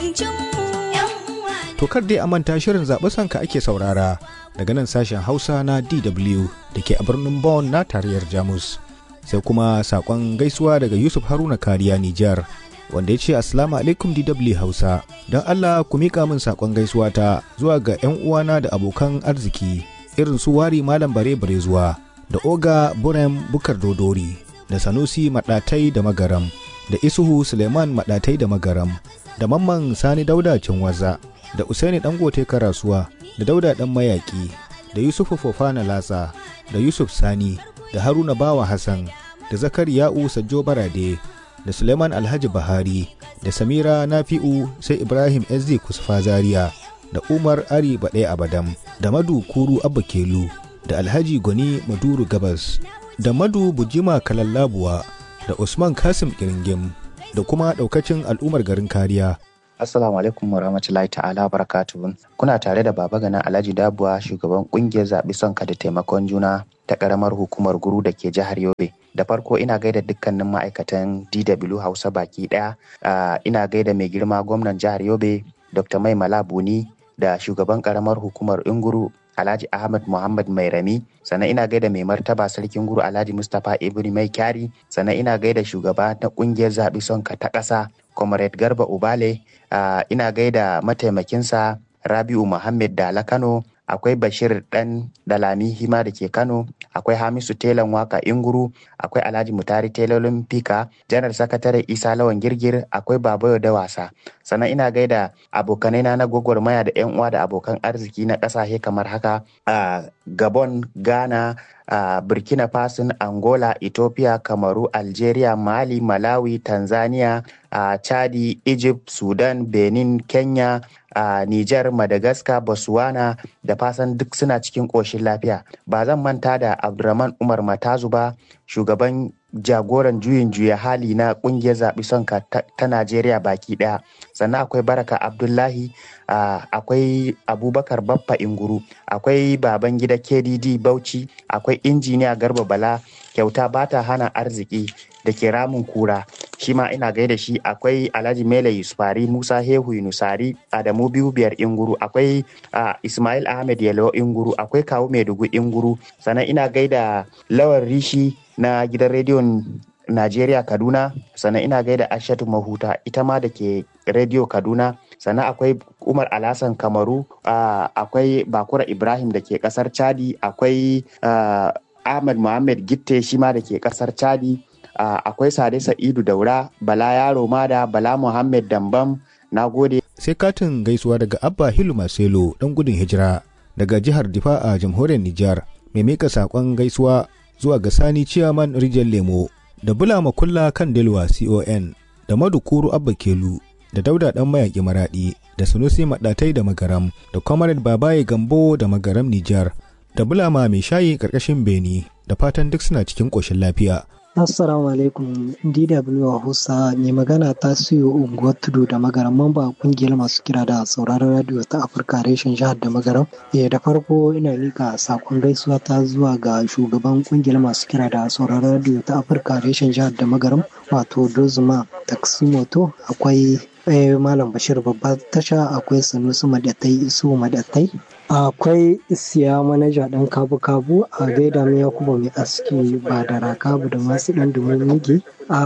To kar dai a manta shirin zaɓi sanka ake saurara daga nan sashen Hausa na DW da ke a birnin Bonn na tarayyar Jamus. Sai kuma saƙon gaisuwa daga Yusuf Haruna Kariya Nijar wanda ya ce Assalamu alaikum DW Hausa. Don Allah ku miƙa min saƙon gaisuwa ta zuwa ga 'yan uwana da abokan arziki irin su wari Malam Bare Bare zuwa da Oga Burem Bukar Dodori da Sanusi Maɗatai da Magaram da Isuhu Suleiman Maɗatai da Magaram da Mamman Sani Dauda Cinwaza da Usaini Dangote Karasuwa da Dauda Dan Mayaki da Yusufu Fofana Latsa da Yusuf Sani da Haruna Bawa Hassan da Zakariya'u Sajjo Barade da Suleiman Alhaji Bahari da Samira Nafi'u sai Ibrahim SD Kusfa Zaria da Umar Ari Baɗe Abadam da Madu Kuru Abba Kelu da Alhaji Gwani Maduru Gabas da Madu Bujima Kalallabuwa da Usman Kasim Kiringim da kuma ɗaukacin al'ummar garin kariya Assalamu alaikum wa rahmatullahi ta'ala barakatuhu. Kuna tare da Baba Gana Alhaji Dabuwa shugaban kungiyar zaɓi sonka da taimakon juna ta ƙaramar hukumar guru da ke jihar Yobe. Da farko ina gaida dukkanin ma'aikatan DW Hausa baki ɗaya. ina gaida mai girma gwamnan jihar Yobe Dr. Mai Malabuni da shugaban ƙaramar hukumar Inguru Alhaji Ahmad Muhammad Mai Rami, sannan ina gaida mai martaba sarkin guru Alhaji Mustapha Ibri Mai Kyari, sannan ina gaida shugaba na kungiyar zaɓi sonka ta ƙasa Comrade Garba Ubale, uh, ina gaida mataimakinsa Rabi'u Muhammad Dala Kano, akwai Bashir Dan Dalami Hima da ke Kano, akwai Hamisu Telan Waka Inguru, akwai Alhaji Mutari Telolin Fika, Janar Sakatare Isa Lawan Girgir, akwai Babayo da wasa. Sannan ina gaida abokanai na gwagwarmaya da 'yan uwa da abokan arziki na ƙasashe kamar haka a Gabon, Ghana, a Burkina Faso, Angola, Ethiopia, Kamaru, Algeria, Mali, Malawi, Tanzania, a Chadi, Egypt, Sudan, Benin, Kenya, a Niger, Madagascar, Botswana da fasan duk suna cikin ƙoshin lafiya. Ba zan manta da Abdurrahman Umar Matazu ba, shugaban jagoran juyin juya hali na kungiyar zaɓi sonka ta, ta Najeriya baki ɗaya. Sannan akwai Baraka Abdullahi, uh, akwai Abubakar Baffa Inguru, akwai Babangida KDD Bauchi, akwai injiniya Garba Bala, kyauta bata hana arziki da ke ramin kura. Shi ma ina gaida shi akwai Alhaji Mele Yusufari Musa Hehu Yunusari Adamu biyu biyar Inguru, akwai uh, Ismail Ahmed Yalo Inguru, akwai Kawu Maiduguri Inguru, sannan ina gaida Lawan Rishi na gidan rediyon Najeriya Kaduna sannan ina gaida Ashatu Mahuta ita ma da ke rediyo Kaduna sannan akwai Umar Alasan Kamaru uh, akwai Bakura Ibrahim da ke kasar Chadi akwai uh, Ahmad Muhammad Gitte shi ma da ke kasar Chadi uh, akwai Sade Sa'idu Daura Bala Yaro Mada Bala Muhammad Dambam na gode sai katin gaisuwa daga Abba Hilu Maselo dan gudun hijira daga jihar Difa a jamhuriyar Nijar mai mika saƙon gaisuwa zuwa ga Sani Ciyaman Rijal Lemo da Bulama Kulla kan Delwa CON da Madukuru Abba Kelu da Dauda Dan Mayaƙi Maraɗi da Sunusi Maɗatai da Magaram da Comrade Babaye Gambo da Magaram Nijar da Bulama Mai Shayi ƙarƙashin Beni da fatan duk suna cikin ƙoshin lafiya. Assalamu alaikum DW Hausa mai magana ta siyo unguwar tudu da magaram mamba kungiyar masu kira da sauraron radio ta Afirka reshen jihar da magaram. Eh da farko ina mika sakon gaisuwa ta zuwa ga shugaban kungiyar masu kira da sauraron radio ta Afirka reshen jihar da magaram wato Dozuma Taksimoto akwai Malam Bashir babbar tasha akwai Sanusi Madatai Isu Madatai akwai isiya manaja dan kabu-kabu a gaida mai yakuba mai aski ba da rakabu da masu dan dumumigi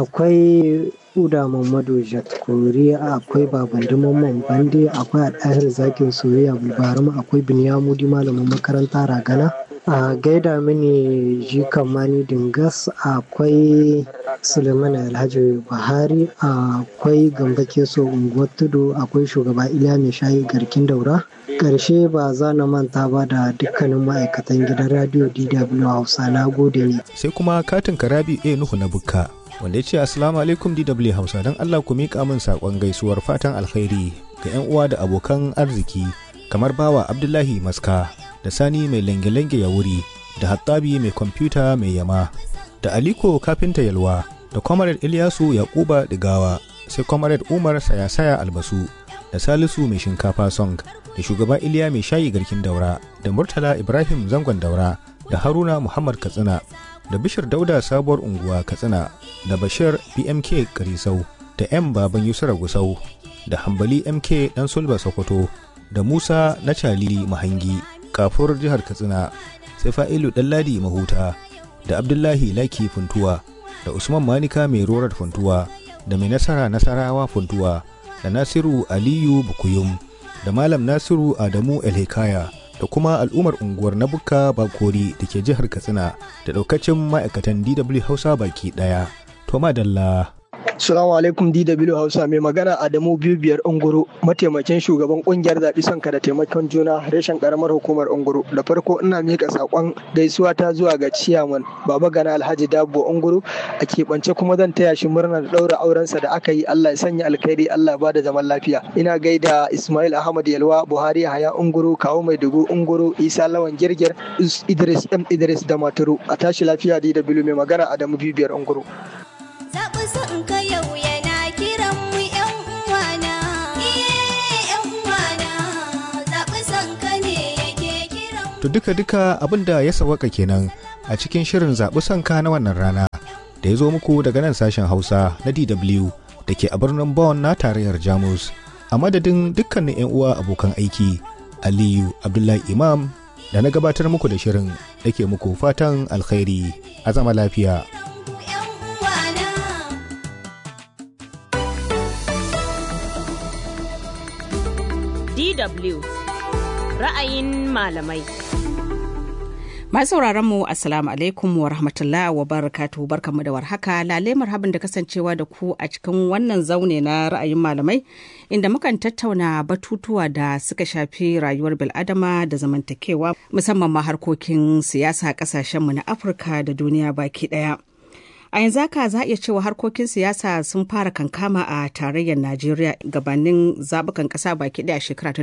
akwai uda mamadu jatkori akwai baban mamman bande akwai al'ahir zakin soyayya bulbarum akwai binyamudi malamin makaranta ragana a gaida mini jikan mani dingas akwai suleiman alhaji buhari akwai gamba keso unguwar tudu akwai shugaba iliya mai shayi garkin daura karshe ba za na manta ba da dukkanin ma'aikatan gidan radio dw hausa na gode ne sai kuma katin karabi a nuhu na bukka wanda ya ce assalamu alaikum dw hausa don allah ku miƙa min saƙon gaisuwar fatan alkhairi ga 'yan uwa da abokan arziki kamar bawa abdullahi maska da sani mai lange-lange ya wuri da hattabi mai kwamfuta mai yama da aliko kafinta yalwa da kwamarar ilyasu yakuba digawa sai kwamarar umar saya-saya albasu da salisu mai shinkafa song da shugaba iliya mai shayi garkin daura da murtala ibrahim zangon daura da haruna muhammad katsina da bishir dauda sabuwar unguwa katsina da bashir bmk karisau da 'yan baban yusra gusau da hambali mk dan sulba sokoto da musa na calili mahangi kafur jihar katsina sai fa'ilu ɗanladi mahuta da abdullahi laki funtuwa da usman manika mai rorar funtuwa da mai nasara nasarawa funtuwa da nasiru aliyu bukuyum da malam nasiru adamu elhikaya da kuma al'ummar unguwar na bukka bakori da ke jihar katsina da daukacin ma'aikatan dw hausa baki daya to madalla Salamu alaikum DW Hausa mai magana Adamu biyu biyar Unguru mataimakin shugaban kungiyar zaɓi sonka da taimakon juna reshen karamar hukumar Unguru da farko ina miƙa saƙon gaisuwa ta zuwa ga ciyaman Baba Gana Alhaji Dabo Unguru a keɓance kuma zan taya shi murnar ɗaura aurensa da aka yi Allah ya sanya alkhairi Allah ba da zaman lafiya ina gaida Ismail Ahmad Yalwa Buhari Haya Unguru Kawo Maiduguri Unguru Isa Lawan Girgir Idris M Idris da Maturu a tashi lafiya DW mai magana Adamu biyu biyar Unguru. Zaɓi son ka yau yana kiran mu ‘yan uwana. ‘yan uwana, zaɓi son ka ne yake kiran mu. to duka-duka abin da ya sawaka kenan a cikin shirin zaɓi sanka na wannan rana da ya zo muku daga nan sashen hausa na dw da ke a birnin Bonn na tarayyar jamus a madadin dukkanin 'yan uwa abokan aiki aliyu abdullahi imam da na gabatar muku da shirin da ke muku fatan alkhairi a zama lafiya ‘Yan uwana. DW ra'ayin malamai. Masu sauraron mu Assalamu alaikum wa rahmatullah wa barakatu barkanmu da warhaka lale marhaban da kasancewa da ku a cikin wannan zaune na ra'ayin malamai inda mukan tattauna batutuwa da suka shafi rayuwar bil'adama da zamantakewa musamman ma harkokin siyasa kasashenmu na Afirka da duniya baki daya. A yanzu haka za a iya cewa harkokin siyasa sun fara kankama a tarayyar Najeriya gabanin zabukan kasa baki daya shekara ta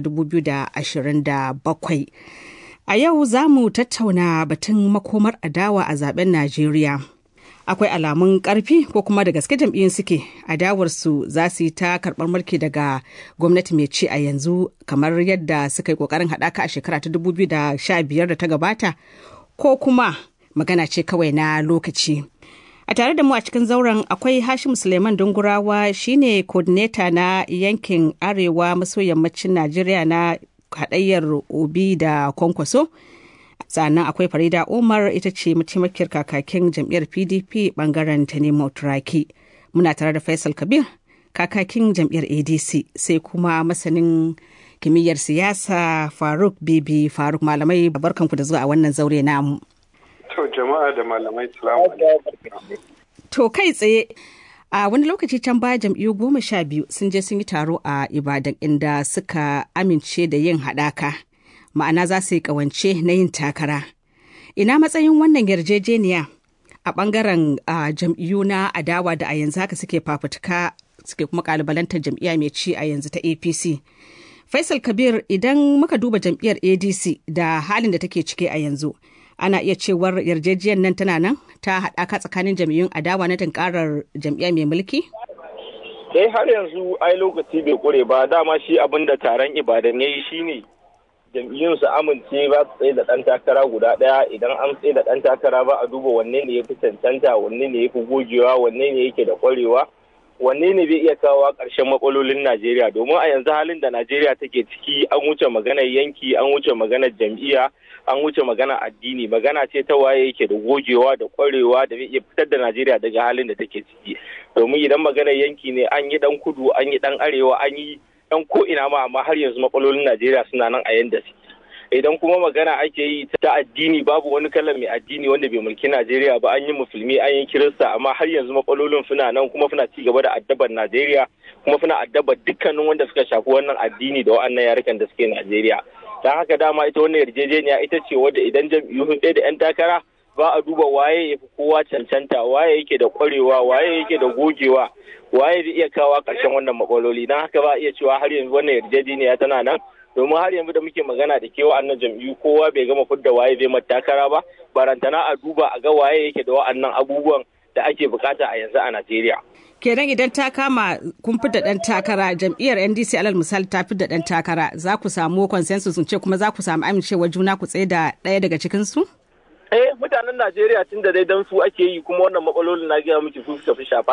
2027. A yau za mu tattauna batun makomar adawa a zaben Najeriya. Akwai alamun karfi ko kuma da gaske jam'iyyun suke adawarsu za su yi ta karɓar mulki daga gwamnati mai ci a yanzu kamar yadda suka yi ƙoƙarin haɗaka a shekara ta 2015 da ta gabata ko kuma magana ce kawai na lokaci. A tare da mu a cikin zauren akwai Hashim Suleiman Dungurawa shine coordinator na yankin Arewa maso yammacin Najeriya na haɗayyar Obi da Kwankwaso. Sannan akwai Farida Umar ita ce mataimakiyar kakakin jam'iyyar PDP bangaren ta nemo Turaki. Muna tare da Faisal Kabir kakakin jam'iyyar ADC sai kuma masanin kimiyyar siyasa Faruk Bibi Faruk malamai barkanku da zuwa a wannan zaure namu. To jama'a da malamai salamu alaikum. To kai tsaye a wani lokaci can baya jam'iyyu goma sha biyu sun je sun yi taro a Ibadan inda suka amince da yin haɗaka. Ma'ana za su yi ƙawance na yin takara. Ina matsayin wannan yarjejeniya a ɓangaren a, jam'iyyu na adawa da a yanzu haka suke fafutuka suke kuma ƙalubalantar jam'iyya mai ci a yanzu ta APC. Faisal Kabir idan muka duba jam'iyyar ADC da halin da take ciki a yanzu. ana iya cewar yarjejiyar nan tana nan ta haɗaka tsakanin jam'iyyun adawa na tunkarar jam'iyya mai mulki? Eh har yanzu ai lokaci bai kure ba dama shi abin da taron ibadan ya yi shine jam'iyyun su amince ba su tsaye da ɗan takara guda ɗaya idan an tsaye da ɗan takara ba a duba wanne ne ya fi cancanta wanne ne ya fi gogewa wanne ne yake da ƙwarewa wanne ne zai iya kawo ƙarshen matsalolin Najeriya domin a yanzu halin da Najeriya take ciki an wuce maganar yanki an wuce maganar jam'iyya an wuce magana addini magana ce ta waye yake da gogewa da kwarewa da zai iya fitar da Najeriya daga halin da take ciki domin idan maganar yanki ne an yi dan kudu an yi dan arewa an yi dan ko ina ma amma har yanzu matsalolin Najeriya suna nan a yanda suke idan kuma magana ake yi ta addini babu wani kalan mai addini wanda bai mulki Najeriya ba an yi musulmi an yi kirista amma har yanzu matsalolin suna nan kuma suna ci gaba da addabar Najeriya kuma suna addabar dukkanin wanda suka shafi wannan addini da wa'annan yarukan da suke Najeriya don haka dama ita wannan yarjejeniya ita ce wadda idan jam'iyyu sun da 'yan takara ba a duba waye ya fi kowa cancanta waye yake da kwarewa waye yake da gogewa waye zai iya kawo ƙarshen wannan matsaloli don haka ba a iya cewa har yanzu wannan yarjejeniya tana nan domin har yanzu da muke magana da ke wa'annan jam'iyyu kowa bai gama fidda waye zai mata takara ba barantana a duba a ga waye yake da wa'annan abubuwan da ake bukata a yanzu a Najeriya. kenan idan ta kama kun da ɗan takara jam'iyyar ndc alal misali ta da ɗan takara za ku samu consensus ce kuma za ku samu amincewa juna ku tsaye da ɗaya daga cikin su Eh mutanen Najeriya tun da dai dan su ake yi kuma wannan matsalolin na gaya miki su suka fi shafa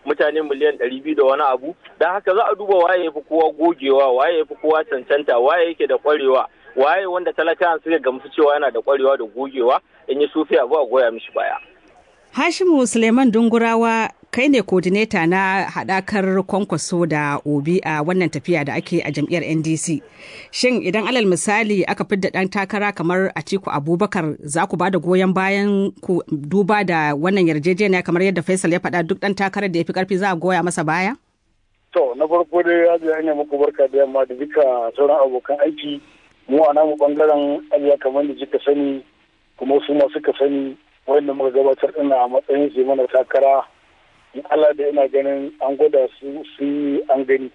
mutane miliyan ɗari biyu da wani abu don haka za a duba waye ya fi kowa gogewa waye ya fi kowa cancanta waye yake da ƙwarewa waye wanda talakawan suka gamsu cewa yana da ƙwarewa da gogewa in yi sufi abu a goya mishi baya. Hashimu Suleiman Dungurawa kai ne kodineta na haɗakar kwankwaso da obi a wannan tafiya da ake a jam'iyyar ndc shin idan alal misali aka fidda ɗan takara kamar atiku abubakar za ku ba da goyon bayan ku duba da wannan yarjejeniya kamar yadda faisal ya faɗa duk ɗan takarar da ya fi ƙarfi za a goya masa baya to na farko dai ya ji hanyar muku barka da yamma da duka sauran abokan aiki mu a namu bangaren ajiya kamar da kika sani kuma su ma suka sani wanda muka gabatar ɗina a matsayin su mana takara in Allah da ina ganin an gwada su su an gani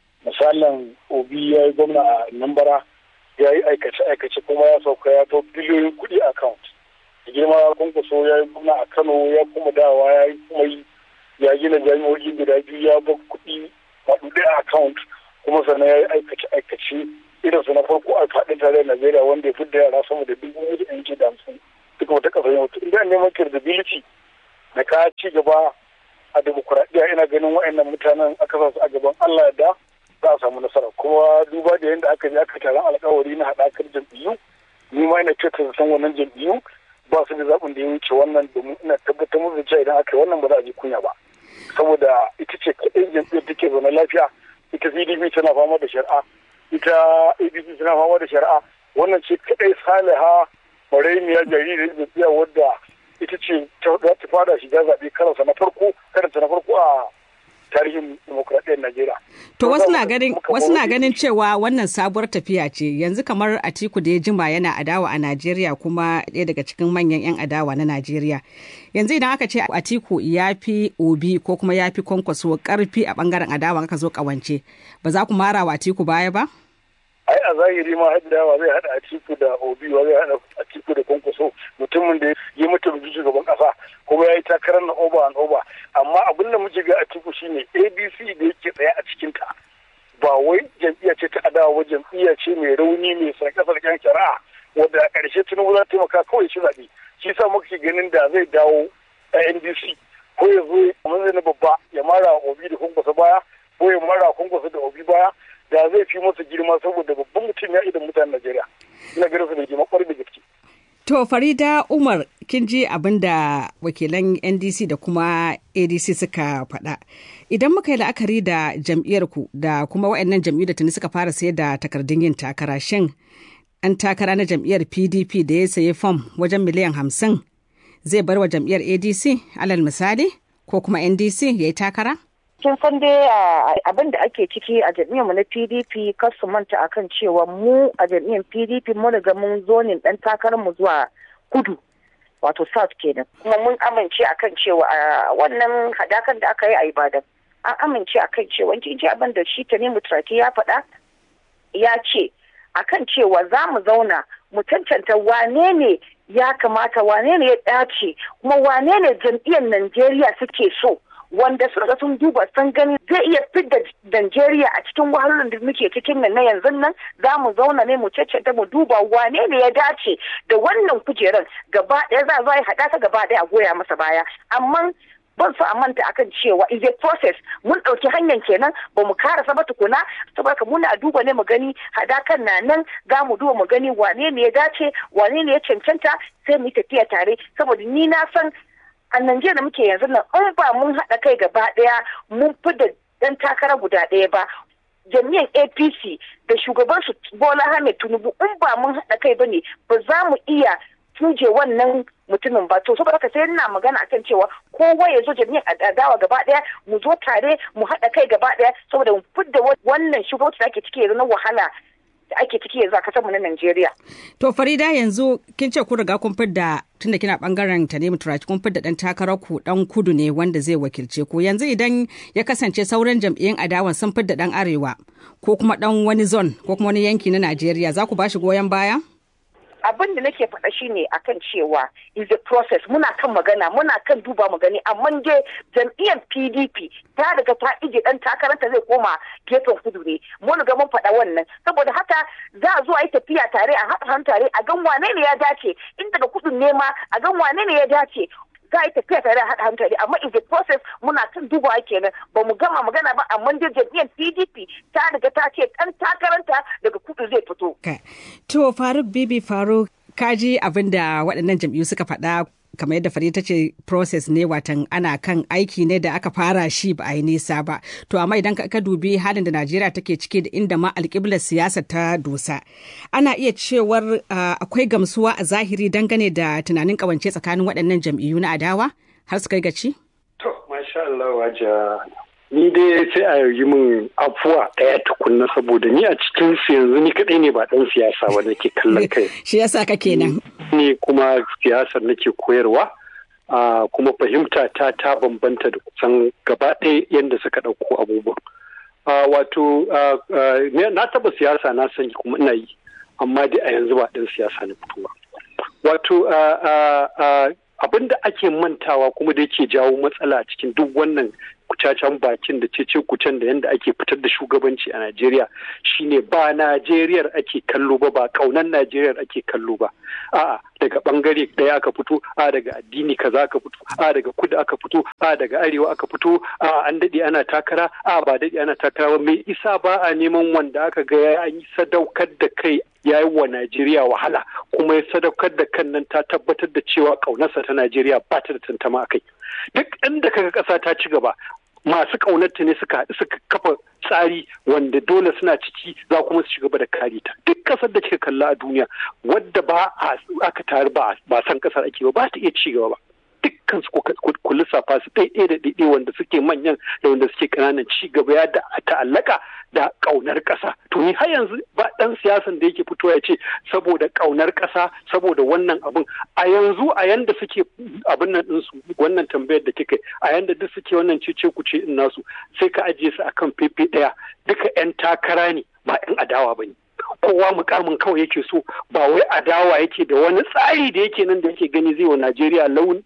misalin obi ya yi gwamna a nambara ya yi aikace-aikace kuma ya sauka ya to biliyoyin kuɗi account da girma kunkuso ya yi gwamna a kano ya kuma dawa ya yi kuma yi ya gina jami'o'i guda biyu ya ba kuɗi maɗuɗe a account kuma sannan ya yi aikace-aikace irin su na farko a faɗin tarayyar najeriya wanda ya fi da yara sama da dubu biyu da yanki da hamsin duk wata ƙasar yau inda neman credibility da ka ci gaba a demokuraɗiyya ina ganin wa'annan mutanen aka sa su a gaban Allah da za a samu nasara kuma duba da yadda aka je aka taron alkawari na haɗakar jam'iyyu ni ma ina kyautar san wannan jam'iyyu ba su da zaɓin da ya wuce wannan domin ina tabbatar musu cewa idan aka yi wannan ba za a ji kunya ba saboda ita ce kaɗai jam'iyyar take zaune lafiya ita PDP tana fama da shari'a ita ADP tana fama da shari'a wannan ce kaɗai saliha maraimiya jaririn jam'iyya wadda ita ce za ta fara shiga zaɓe karansa na farko karanta na farko a tarihin demokradiyyar Najeriya. To wasu na ganin wasu na ganin cewa wannan sabuwar tafiya ce yanzu kamar Atiku da ya jima yana adawa a Najeriya kuma ɗaya daga cikin manyan 'yan adawa na Najeriya. Yanzu idan aka ce Atiku ya fi Obi ko kuma ya fi kwankwaso karfi a bangaren adawa aka zo kawance ba za ku mara wa Atiku baya ba? ai a zahiri ma haddawa zai hada atiku da obi wa zai hada atiku da kwankwaso mutumin da ya mutu da shugaban kasa kuma ya yi takarar na oba an oba amma abin da muke ga atiku shine abc da yake tsaye a cikin ta ba wai jam'iyya ce ta adawa ba jam'iyya ce mai rauni mai sarƙe-sarƙen shari'a wadda a ƙarshe tinubu za ta taimaka kawai shi zaɓe shi sa muke ganin da zai dawo a ndc ko ya zo a na babba ya mara obi da kwankwaso baya ko ya mara kwankwaso da obi baya da zai fi masa girma saboda babban mutum ya idan mutanen Najeriya. Ina ganin su da girma kwarai da gaske. To Farida Umar kin ji abin da wakilan NDC da kuma ADC suka faɗa. Idan muka yi la'akari da jam'iyyar ku da kuma waɗannan jam'iyyu da tuni suka fara sayar da takardun yin takara shin an takara na jam'iyyar PDP da ya sayi fam wajen miliyan hamsin zai bar wa jam'iyyar ADC alal misali ko kuma NDC ya yi takara? kin san dai abin da ake ciki a mu na pdp kar su manta akan cewa mu a jam'iyyar pdp mun riga mun zonin dan takarar mu zuwa kudu wato south kenan kuma mun amince akan cewa wannan hadakan da aka yi a ibadan an amince akan cewa kin ji abin da shi tanimu turaki ya faɗa ya ce akan cewa za mu zauna mu cancanta wane ne ya kamata wane ne ya dace kuma wane ne jam'iyyar najeriya suke so wanda suka sun duba sun gani zai iya fidda Najeriya a cikin wahalolin da muke cikin nan na yanzu nan za mu zauna ne mu caccanta mu duba wane ne ya dace da wannan kujeran gaba ɗaya za a haɗa ta gaba ɗaya a goya masa baya amma ban so a manta akan cewa is a process mun ɗauki hanyar kenan ba mu karasa ba tukuna saboda muna duba ne mu gani hadakan na nan za mu duba mu gani wane ne ya dace wane ne ya cancanta sai mu yi tafiya tare saboda ni na san a Najeriya da muke yanzu nan in ba mun haɗa kai gaba ɗaya mun fi da ɗan takara guda ɗaya ba jami'an apc da shugaban su bola ahmed tinubu in ba mun haɗa kai ba ne ba za mu iya tuje wannan mutumin ba to saboda haka sai ina magana akan cewa kowa ya zo jami'an adawa gaba ɗaya mu zo tare mu haɗa kai gaba ɗaya saboda mu fidda wannan shugabanci da ake ciki yanzu na wahala da ake ciki yanzu a kasar mu na Najeriya. To Farida yanzu kin ce ku riga kun fidda tunda kina bangaren ta ne muturaci kun fidda dan takarar ku dan kudu ne wanda zai wakilce ku yanzu idan ya kasance sauran jam'iyyun adawan sun fidda dan arewa ko kuma dan wani zone ko kuma wani yanki na Najeriya za ku ba shi goyon baya? abin da nake faɗa shine akan cewa is a process muna kan magana muna kan duba mu gani amma dai jam'iyyar PDP ta daga ta ije dan takaranta zai koma gefen kudu ne mun ga mun faɗa wannan saboda haka za a zo a yi tafiya tare a haɗa hannu tare a gan wane ne ya dace in daga kudun ne ma a gan wane ne ya dace za a yi tafiya tare da haɗa hankali amma is a process muna kan dubawa kenan ba mu gama magana ba amma dai jam'iyyar PDP ta riga ta ce ɗan takaranta daga kudu zai fito. To Faruk Bibi Faruk kaji abin da waɗannan jam'iyyu suka faɗa kamar yadda fari ta ce process ne watan ana kan aiki ne da aka fara shi ba a yi nisa ba to amma idan ka dubi halin da najeriya take ciki da inda ma alƙiblar siyasa ta dosa ana iya cewar akwai gamsuwa a zahiri dangane da tunanin ƙawance tsakanin waɗannan jam'iyyu na adawa har su kai gaci? to masha Allah waja ni dai sai a yi min afuwa ɗaya tukunna saboda ni a cikin su yanzu ni kaɗai ne ba ɗan siyasa ba nake kallon kai shi yasa ka kenan ne kuma siyasar nake koyarwa kuma fahimta ta ta bambanta da kusan gaba ɗaya yadda suka ɗauko abubuwan wato na taɓa siyasa na sani kuma ina yi amma dai a yanzu ba ɗan siyasa na fitowa wato abin da ake mantawa kuma da yake jawo matsala cikin duk wannan kucacen bakin da cece kucen da yadda ake fitar da shugabanci a Najeriya shine ba Najeriyar ake kallo ba ba kaunan Najeriyar ake kallo ba a'a daga bangare ɗaya aka fito a daga addini kaza aka fito a daga kudu aka fito a daga arewa aka fito a an daɗe ana takara a ba daɗe ana takara ba mai isa ba a neman wanda aka ga ya yi sadaukar da kai ya yi wa Najeriya wahala kuma ya sadaukar da kan nan ta tabbatar da cewa ƙaunarsa ta Najeriya ba ta da tantama kai duk inda kaga ƙasa ta ci gaba masu ƙaunarta ne suka haɗu suka kafa tsari wanda dole suna ciki za kuma su ci gaba da kare ta duk ƙasar da kika kalla a duniya wadda ba aka taru ba ba san ƙasar ake ba ba ta iya ci gaba ba dukkan su ku lissafa su ɗaiɗai da ɗaiɗai wanda suke manyan da wanda suke ƙananan ci gaba ya da ta'allaka da ƙaunar ƙasa to ni har yanzu ba ɗan siyasan da yake fito ya ce saboda ƙaunar ƙasa saboda wannan abin a yanzu a yanda suke abin nan ɗinsu wannan tambayar da kika a yanda duk suke wannan cece ku ce in nasu sai ka ajiye su akan fefe ɗaya duka 'yan takara ne ba 'yan adawa ba ne kowa mukamin kawai yake so ba wai adawa yake da wani tsari da yake nan da yake gani zai wa Najeriya launi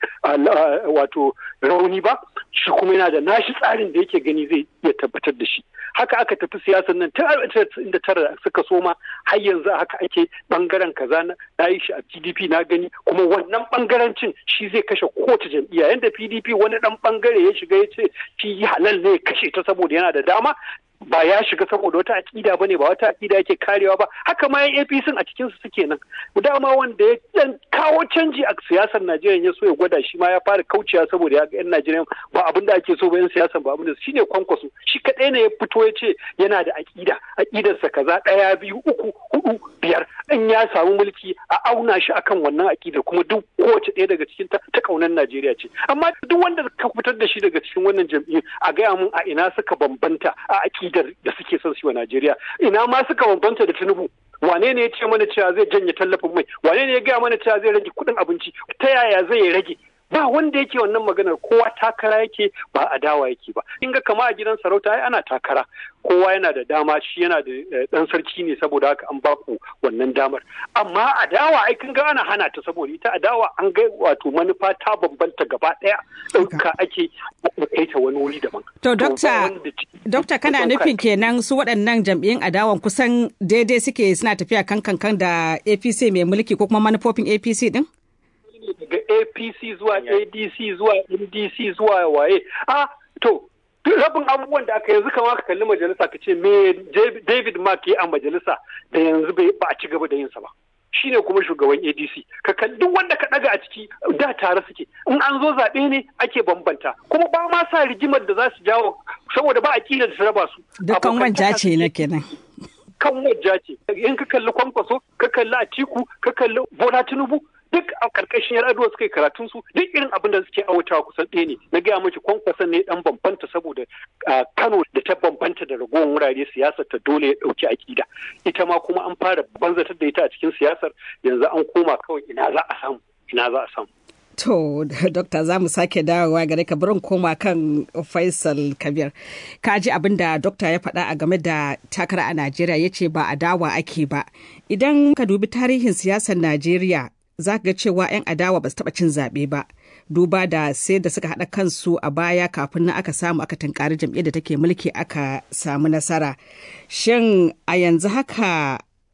wato rauni ba shi kuma yana da nashi tsarin da yake gani zai iya tabbatar da shi haka aka tafi siyasar nan tun da tara suka soma har yanzu haka ake bangaren kaza na yi shi a PDP na gani kuma wannan bangarancin shi zai kashe kowace jam'iyya yanda PDP wani dan bangare ya shiga ya ce shi halal ne ya kashe ta saboda yana da dama ba ya shiga saboda wata aƙida bane ba wata aƙida yake karewa ba haka ma yan APC a cikin su suke nan dama wanda ya dan kawo canji a siyasar Najeriya ya so ya gwada shi ma ya fara kaucewa saboda ya ga yan Najeriya ba abin da ake so ba yan siyasar ba abin da shine kwankwaso shi kadai ne ya fito ya ce yana da aƙida aƙidarsa kaza ɗaya biyu uku hudu biyar in ya samu mulki a auna shi akan wannan aƙida kuma duk kowace ɗaya daga cikin ta ta kaunar Najeriya ce amma duk wanda ka fitar da shi daga cikin wannan jam'iyyu a gaya mun a ina suka bambanta a aƙida da suke son su wa Najeriya ina ma suka bambanta da Tinubu wane ne ya ce mana cewa zai janye tallafin mai wane ne ya gaya mana cewa zai rage kuɗin abinci ta yaya zai rage ba wanda yake wannan maganar kowa takara yake ba adawa yake ba in ga kama a gidan sarauta ai ana takara kowa yana da dama shi yana da dan sarki ne saboda haka an baku wannan damar amma adawa ai kun ga ana hana ta saboda ita adawa an ga wato manufa ta bambanta gaba daya ɗauka ake kai ta wani wuri daban to dokta dokta kana nufin kenan su waɗannan jam'iyyun adawan kusan daidai suke suna tafiya kan kankan da APC mai mulki ko kuma manufofin APC din daga apc zuwa adc zuwa ndc zuwa waye a to rabin abubuwan da aka yanzu kama ka kalli majalisa ka ce me david mark ya a majalisa da yanzu ba a ci gaba da yinsa ba shine kuma shugaban adc ka kalli duk wanda ka daga a ciki da tare suke in an zo zaɓe ne ake bambanta kuma ba ma sa rigimar da za su jawo saboda ba a kila da su raba su dukkan wanja ce na kenan kan wajja ce in ka kalli kwankwaso ka kalli atiku ka kalli bola tinubu duk a karkashin yar aduwa suka yi karatun su duk irin abin da suke awatawa kusan ɗaya ne na gaya miki kwankwason ne dan bambanta saboda kano da ta bambanta da ragowar wurare siyasar ta dole ya ɗauki akida ita ma kuma an fara banzatar da ita a cikin siyasar yanzu an koma kawai ina za a samu ina za a samu To, Dokta za mu sake dawowa gare ka barin koma kan Faisal Kabir. Ka ji abin da Dokta ya faɗa a game da takara a Najeriya ya ce ba a dawa ake ba. Idan ka dubi tarihin siyasar Najeriya za ga cewa 'yan adawa ba su taɓa cin zaɓe ba. Duba da sai da suka haɗa kansu a baya kafin nan aka samu aka tunkari jam'iyyar da take mulki aka samu nasara. Shin a yanzu haka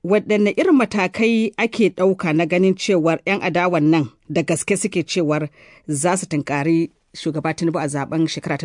waɗanne irin matakai ake ɗauka na ganin cewar 'yan adawan nan da gaske suke cewar za su tunkari shugaba Tinubu a zaben shekara ta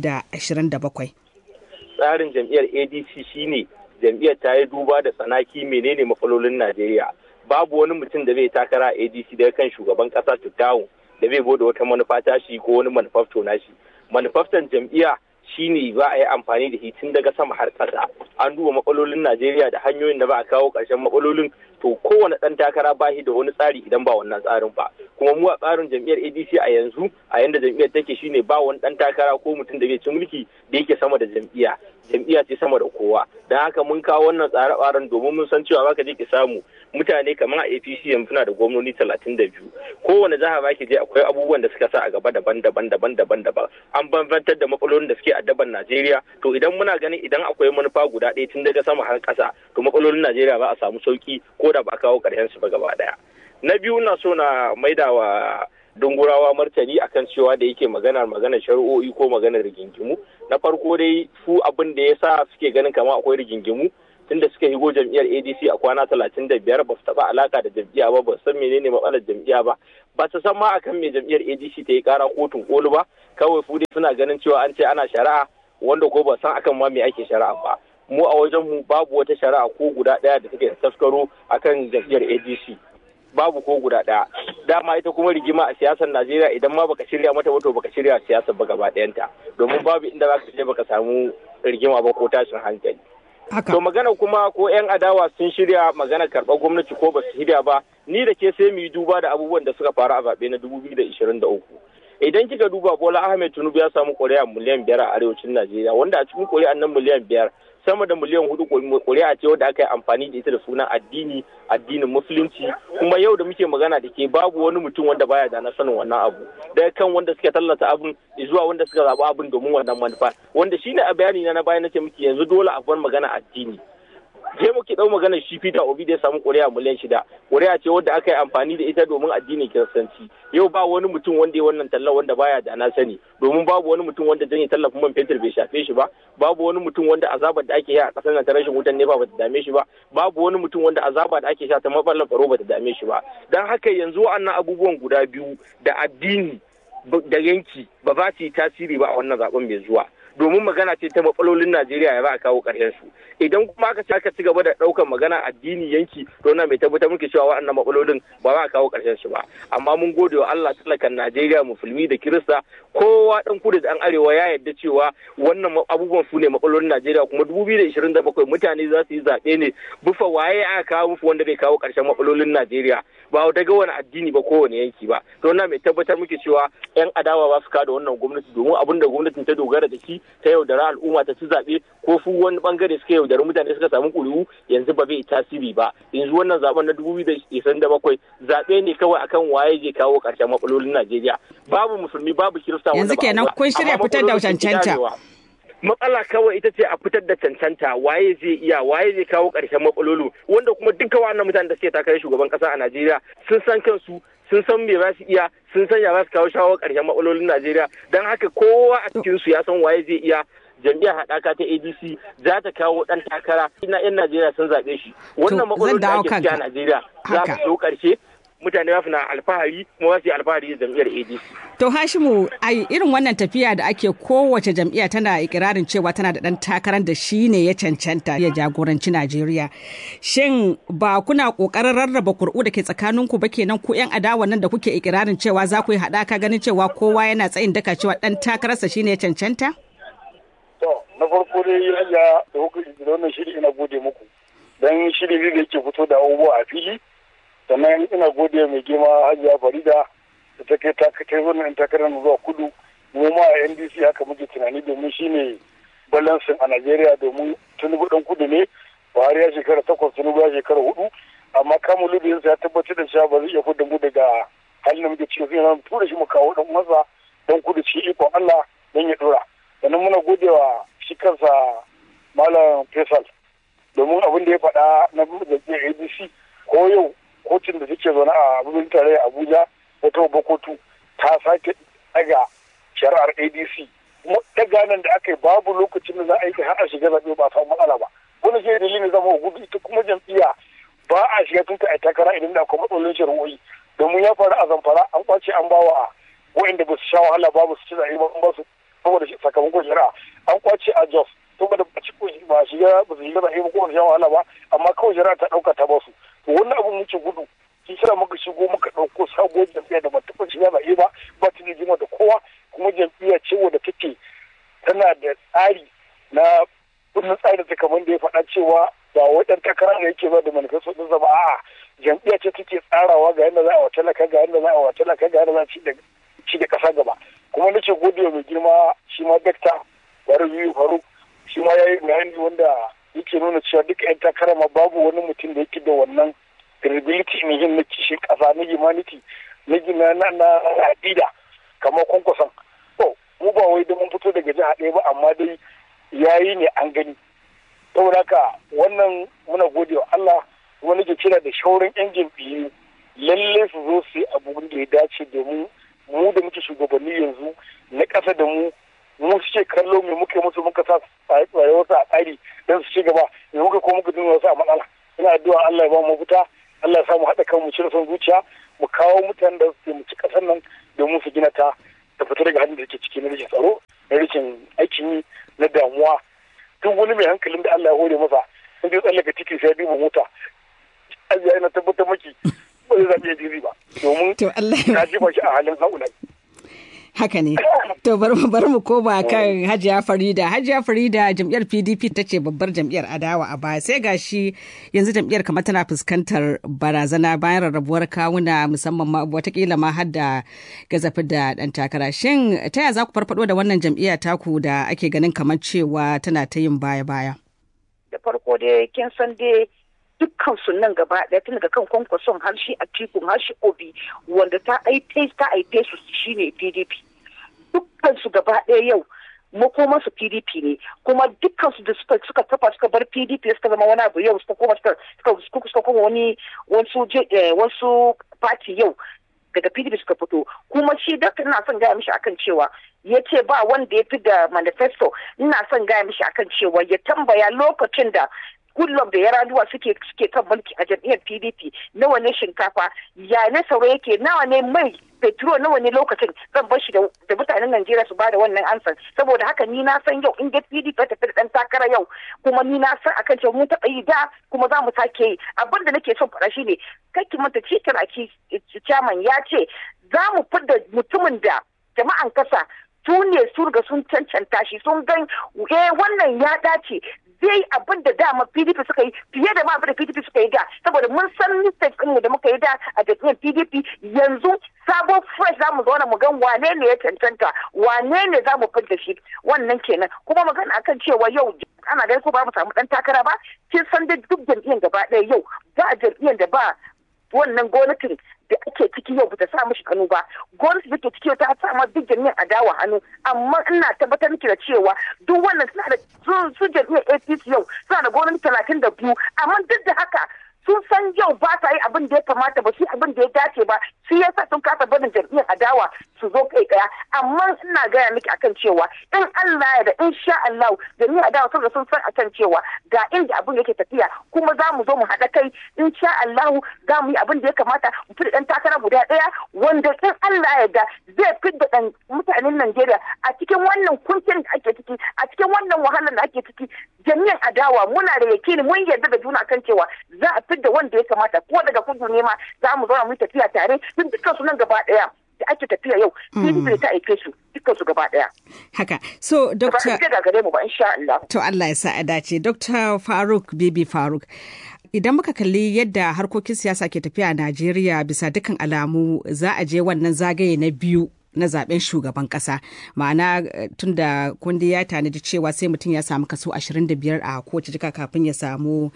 2027. Tsarin jam'iyyar ADC shine jam'iyyar ta yi duba da tsanaki menene matsalolin Najeriya. Babu wani mutum da zai takara a ADC daga kan shugaban kasa Tuttawu da zai bude wata manufa tashi ko wani manufafto nashi. Manufaftan jam'iyya shine za a yi amfani da shi tun daga sama har ƙasa an duba matsalolin najeriya da hanyoyin da ba a kawo ƙarshen matsalolin to kowane ɗan takara ba shi da wani tsari idan ba wannan tsarin ba kuma mu a tsarin jam'iyyar adc a yanzu a yanda jam'iyyar take shine ba wani ɗan takara ko mutum da zai ci mulki da yake sama da jam'iyya jam'iyya ce sama da kowa don haka mun kawo wannan tsare-tsaren domin mun san cewa baka je ki samu mutane kamar a apc yanzu na da gwamnoni talatin da biyu kowane jiha ba ki je akwai abubuwan da suka sa a gaba daban-daban daban-daban daban an bambantar da matsalolin da suke addaban najeriya to idan muna ganin idan akwai manufa guda ɗaya tun daga sama har ƙasa to matsalolin najeriya ba a samu sauki ko da ba a kawo ƙarshen su ba gaba ɗaya na biyu na so na maida wa dungurawa martani akan cewa da yake maganar maganar shari'o'i ko maganar rigingimu na farko dai su abin da ya sa suke ganin kama akwai rigingimu tunda suka higo jam'iyyar adc a kwana talatin da biyar ba su taɓa alaka da jam'iyya ba ba san menene matsalar jam'iyya ba ba su san ma akan me jam'iyyar adc ta yi kara kotun koli ba kawai su dai suna ganin cewa an ce ana shari'a wanda ko ba san akan ma me ake shari'a ba mu a wajen mu babu wata shari'a ko guda ɗaya da take taskaro akan jam'iyyar adc babu ko guda ɗaya dama ita kuma rigima a siyasar najeriya idan ma baka shirya mata wato baka shirya siyasar ba gaba ɗayanta domin babu inda za ka je baka samu rigima ba ko tashin hankali to magana kuma ko 'yan adawa sun shirya magana karɓar gwamnati ko ba su shirya ba ni da ke sai mu yi duba da abubuwan da suka faru a zaɓe na 2023 idan kika duba bola ahmed tinubu ya samu ƙuri'a miliyan biyar a arewacin najeriya wanda a cikin ƙuri'an nan miliyan biyar sama da miliyan hudu ƙuri'a ce wadda aka yi amfani da ita da sunan addini addinin musulunci kuma yau da muke magana da ke babu wani mutum wanda baya da na sanin wannan abu daga kan wanda suka tallata abin zuwa wanda suka zaɓi abin domin wannan manufa wanda shine a bayani na na baya nace muke yanzu dole a bar magana addini je muke dau magana shi Peter Obi da ya samu ƙuri'a miliyan shida ƙuri'a ce wadda aka yi amfani da ita domin addinin kiristanci yau ba wani mutum wanda ya wannan talla wanda baya da na sani domin babu wani mutum wanda janye tallafin man fetur bai shafe shi ba babu wani mutum wanda azabar da ake yi a ƙasar nan ta rashin wutan nefa bata dame shi ba babu wani mutum wanda azaba da ake sha ta matsalar tsaro bata dame shi ba dan haka yanzu wa'annan abubuwan guda biyu da addini da yanki ba za su yi tasiri ba a wannan zaben mai zuwa domin magana ce ta matsalolin Najeriya ya za a kawo ƙarshen su idan kuma aka ci aka ci gaba da ɗaukar magana addini yanki to na mai tabbatar muke cewa waɗannan matsalolin ba za a kawo ƙarshen su ba amma mun gode wa Allah talakan Najeriya musulmi da Kirista kowa ɗan kudu da ɗan arewa ya yarda cewa wannan abubuwan su ne matsalolin Najeriya kuma 2027 mutane za su yi zaɓe ne bufa waye aka kawo musu wanda zai kawo ƙarshen matsalolin Najeriya ba daga wani addini ba kowane yanki ba to na mai tabbatar muke cewa 'yan adawa ba su kada wannan gwamnati domin abin da gwamnatin ta dogara da shi ta yaudara al'umma ta ci zaɓe ko su wani bangare suka yaudari mutane suka samu ƙuri'u yanzu ba zai tasiri ba yanzu wannan zaben na dubu biyu da bakwai zaɓe ne kawai akan waye zai kawo ƙarshen matsalolin Najeriya babu musulmi babu kirista yanzu kenan kun shirya fitar da cancanta matsala kawai ita ce a fitar da cancanta waye zai iya waye zai kawo ƙarshen matsalolin wanda kuma duka wannan mutanen da suke takarar shugaban ƙasa a Najeriya sun san kansu sun san me za su iya sun san ya za su kawo shawo ƙarshen matsalolin Najeriya don haka kowa a cikin su ya san waye zai iya jam'iyyar haɗaka ta ADC za ta kawo ɗan takara ina 'yan Najeriya sun zaɓe shi wannan matsalolin da ake ciki a Najeriya za su zo ƙarshe mutane za su na alfahari kuma za su yi alfahari da jam'iyyar ADC. To Hashimu ai irin wannan tafiya da ake kowace jam'iyya tana ikirarin cewa tana da ɗan takarar da shi ne ya cancanta ya jagoranci Najeriya. Shin ba kuna ƙoƙarin rarraba kur'u da ke tsakaninku ba kenan ku 'yan adawa nan da kuke ikirarin cewa za ku yi haɗaka ganin cewa kowa yana tsayin daka cewa ɗan takararsa shi ne ya cancanta? To na farko dai ya da hukunci da wannan shiri ina gode muku. Dan shiri ne da yake fito da abubuwa a fili. sannan ina gode mai girma hajiya farida da ta kai ta kai wannan takarar zuwa kudu mu ma a ndc haka muke tunani domin shine balansin a najeriya domin tunubu dan kudu ne buhari ya shekara takwas tunubu ya shekara hudu amma kamun lubiyarsa ya tabbatar da cewa ba zai iya fudda mu daga halin da muke cikin sai na tura shi mu kawo dan masa dan kudu ci ikon allah dan ya dora sannan muna gode wa shi kansa malam faisal domin abin da ya faɗa na jam'iyyar adc ko yau kotun da suke zaune a birnin tarayya abuja wata babbar kotu ta sake daga shari'ar adc kuma daga nan da aka yi babu lokacin da za a yi har a shiga zaɓe ba samu matsala ba wani shi dalilin zama gudu ita kuma jam'iyya ba a shiga tun a takara idan da akwai matsalolin shari'o'i domin ya faru a zamfara an kwace an bawa wa'inda ba su sha wahala ba ba su ci zaɓe ba ba su saboda sakamakon shari'a an kwace a jos saboda ba ci ba shiga ba su shiga zaɓe ba ko ba su sha wahala ba amma kawai shari'a ta ɗauka ta ba su to wannan abin muke gudu shi kira muka shigo muka ɗauko sabuwar jam'iyya da ba taɓa shiga zaɓe ba ba ta da jima da kowa kuma jam'iyya ce wadda take tana da tsari na kundin tsarin ta kamar da ya faɗa cewa ba wai ɗan takara da yake ba da manifesto ɗinsa ba a'a jam'iyya ce take tsarawa ga yadda za a wa talaka ga yadda za a wa talaka ga yadda za a ci da ƙasa gaba kuma nake gode mai girma shi ma dakta bari biyu faruk shi ma ya yi bayani wanda yake nuna cewa duka 'yan takara ma babu wani mutum da yake da wannan credibility ne yin na kishin ƙasa na humanity na gina na na aƙida kamar kwankwason to mu ba wai da mun fito daga jiha ɗaya ba amma dai yayi ne an gani saboda haka wannan muna gode wa Allah kuma nake kira da shauran yan jam'iyyu lalle su zo su yi abubuwan da ya dace domin mu da muke shugabanni yanzu na ƙasa da mu mu suke kallo me muke musu muka sa rayuwarsu a tsari don su ci gaba me muka ko muka dinga wasu a matsala ina addu'a Allah ya ba mu fita Allah ya sa mu haɗa kanmu cire son zuciya mu kawo mutanen da su mu ci ƙasar nan domin su gina ta ta fita daga hannun da take ciki na rashin tsaro na rashin aikin yi na damuwa duk wani mai hankalin da Allah ya hore masa in zai tsallaka titi sai ya duba mota ajiya ina tabbatar maki ba zai zaɓi ya jiri ba domin ka jefa shi a halin haula haka ne to bari mu bari mu koma kan Hajiya Farida Hajiya Farida jam'iyyar PDP ta ce babbar jam'iyyar adawa a baya sai gashi yanzu jam'iyyar kamar tana fuskantar barazana bayan rarrabuwar kawuna musamman ma watakila ma har da gazafi da dan takara shin ta yaya za ku farfado da wannan jam'iyya taku da ake ganin kamar cewa tana ta yin baya baya da farko dai kin san dai dukkan su nan gaba ɗaya tun daga kan kwankwason har shi a tikun har shi obi wanda ta aife ta aife su shine pdp dukkan su gaba ɗaya yau makoman su pdp ne kuma dukkan su da suka suka kafa suka bar pdp suka zama wani abu yau suka koma suka suka suka koma wani wasu wasu party yau daga pdp suka fito kuma shi dakta ina son gaya mishi akan cewa ya ce ba wanda ya fi da manifesto ina son gaya mishi akan cewa ya tambaya lokacin da kullum da yaraduwa suke suke kan mulki a jam'iyyar pdp nawa ne shinkafa ya ne sauro yake nawa ne mai petrol nawa ne lokacin zan bar shi da mutanen najeriya su bada wannan ansan saboda haka ni na san yau in ga pdp ta tafi da dan takara yau kuma ni na san akan cewa mun taɓa yi da kuma za mu sake yi abin da nake son faɗa shine kai ki manta cikin aki chairman ya ce za mu fidda mutumin da jama'an kasa su ne su riga sun cancanta shi sun gan eh wannan ya dace zai abin da dama PDP suka yi fiye da ma abin da PDP suka yi da saboda mun san mistake ɗin da muka yi da a jam'iyyar PDP yanzu sabon fresh za mu zauna mu gan wane ne ya cancanta wane ne za mu fidda shi wannan kenan kuma magana akan cewa yau ana ganin ko ba mu samu dan takara ba kin san da duk jam'iyyar gaba ɗaya yau ba jam'iyyar da ba wannan gwamnatin da ake ciki yau bata sa mishi kanu ba gwamnati da ke ciki yau ta sa ma duk jami'an adawa hannu amma ina tabbatar miki da cewa duk wannan suna da su jami'an APC yau suna da gwamnati talatin da biyu amma duk da haka sun san yau ba sa yi abin da ya kamata ba su abin da ya dace ba shi yasa sun kasa barin jam'iyyar adawa su zo kai daya amma ina gaya miki akan cewa in Allah ya da in sha Allah jam'iyyar adawa sun sun san akan cewa ga inda abin yake tafiya kuma za mu zo mu haɗa kai in sha Allah za mu yi abin da ya kamata mu fi ɗan takara guda ɗaya wanda in Allah ya da zai fi da ɗan mutanen Najeriya a cikin wannan kuncin da ake ciki a cikin wannan wahalar da ake ciki jami'an adawa muna da yakini mun yarda da juna kan cewa za a fidda wanda ya kamata ko daga kudu ne ma za mu zauna mu tafiya tare tun dukkan su nan gaba daya da ake tafiya yau PDP ta aike su dukkan su gaba daya haka so doctor ba gare mu ba insha Allah to Allah ya sa a dace Dr. Faruk Bibi Faruk idan muka kalli yadda harkokin siyasa ke tafiya a Najeriya bisa dukkan alamu za a je wannan zagaye na biyu na zaben shugaban kasa ma'ana tun da kundi ya tanadi cewa sai mutum ya samu kaso 25 a kowace jika kafin ya samu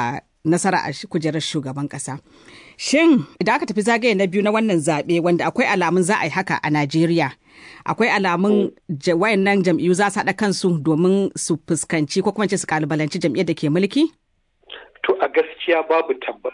nasara a kujerar shugaban kasa shin idan aka tafi zagaye na biyu na wannan zaɓe wanda akwai alamun za a yi haka a najeriya akwai alamun wayannan jam'iyyu za su haɗa kansu domin su fuskanci ko kuma ce su kalubalanci jam'iyyar da ke mulki to a gaskiya babu tabbas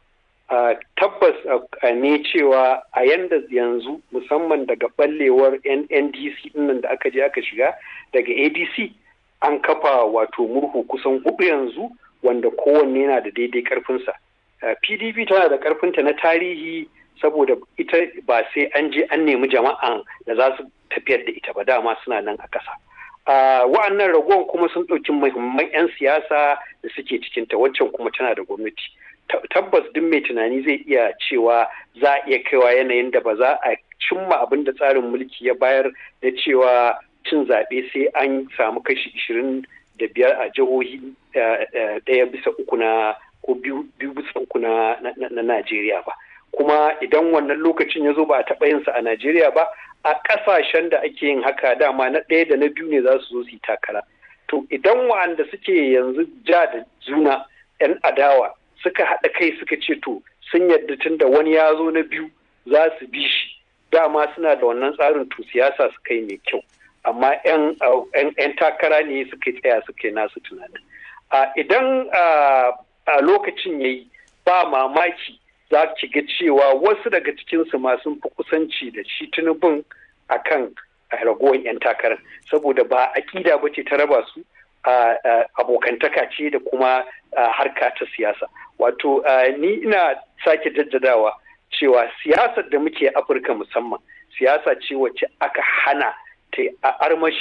Uh, tabbas uh, ne cewa a yanda yanzu musamman daga ballewar ndc dinnan da aka je aka shiga daga adc an kafa wato murhu kusan hudu yanzu wanda kowanne yana da daidai karfinsa pdp tana da karfinta na tarihi saboda ita ba sai an je an nemi jama'an da za su tafiyar da ita ba dama suna nan a ƙasa wa'annan ragowar kuma sun ɗauki muhimman 'yan siyasa da suke cikinta waccan kuma tana da gwamnati tabbas duk mai tunani zai iya cewa za a iya kaiwa yanayin da ba za a cimma abin da tsarin mulki ya bayar da cewa cin zaɓe sai an samu kashi ishirin da biyar a jihohi ɗaya bisa uku na ko biyu bisa uku na Najeriya ba. Kuma idan wannan lokacin ya zo ba a taɓa yinsa a Najeriya ba, a ƙasashen da ake yin haka dama na ɗaya da na biyu ne za su zo su yi takara. To idan wa'anda suke yanzu ja da juna 'yan adawa suka haɗa kai suka ce to sun yadda tun da wani ya zo na biyu za su bi shi dama suna da wannan tsarin to siyasa suka yi mai kyau amma 'yan takara ne suka tsaya suka yi nasu tunanin idan a lokacin ya yi ba mamaki za ki ga cewa wasu daga cikinsu ma sun fi kusanci da shi tunubin a kan ragowar 'yan takarar saboda ba aƙida ba ce ta raba su abokantaka ce da kuma harka ta siyasa wato ni ina sake jaddadawa cewa siyasar da muke afirka musamman siyasa ce wacce aka hana ta armashi